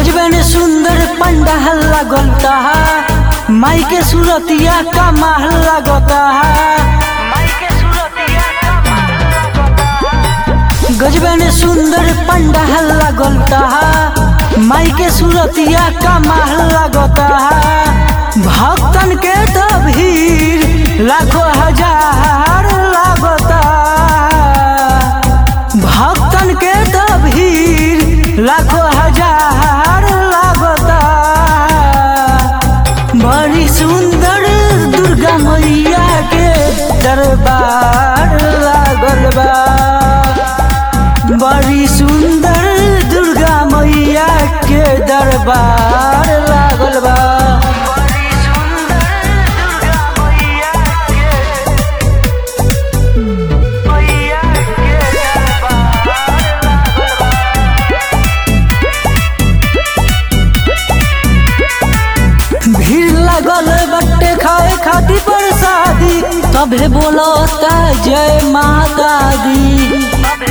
गजबन सुंदर पंडाल लगता माई के सूरतिया का महल लगता गजबन सुंदर पंडाल लगता माई के सूरतिया का महल लगता भक्तन के तो भीड़ लाखों हजार लगता भक्तन के तो भीड़ लाखों हजार लगता बड़ी सुंदर दुर्गा मैया के दरबार लागल बा बड़ी सुंदर दुर्गा मैया के दरबार लागल बा भीड़ लगल बट्टे खाए खातिर प्रसादी तभे बोलता जय माता दी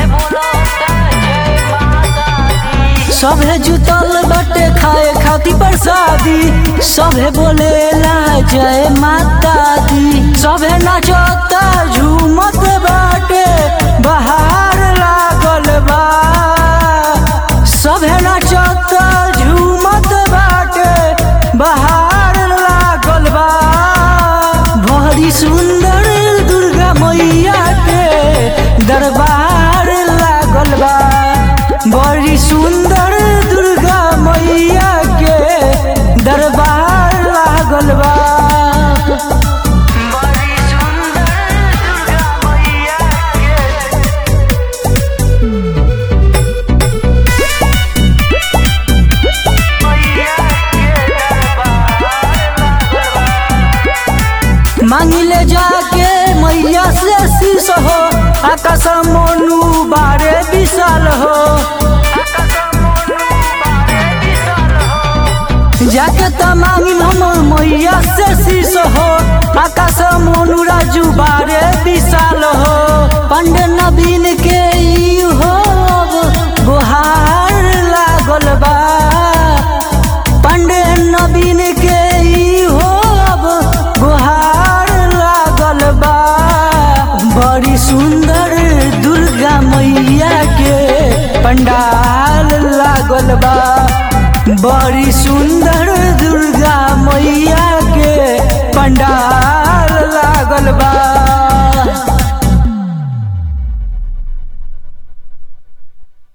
सभे जुतल बटे खाए खातिर प्रसादी सभे बोलेला जय माता दी सभे नाचता झूमत बाटे बहार लागल बा सभे नाचता झूमत बाटे बहार लागल बा बड़ी सुंदर दुर्गा मैया के दरबार लागल बा बड़ी सुंदर दुर्गा मैया के दरबार लागल बा मांगिले जाके मैया से शीश हो आकाश मोनू बारे विशाल हो जाके त मांगिल हम मैया से शीश हो आकाश मोनू राजू बारे विशाल हो पंडे नवीन के ई हो अब गुहार लागल बा पंडे नवीन के ई हो अब गुहार लागल बा बड़ी सुंदर दुर्गा मैया के पंडाल लागल बा बड़ी सुंदर दुर्गा मैया के पंडाल लागल बा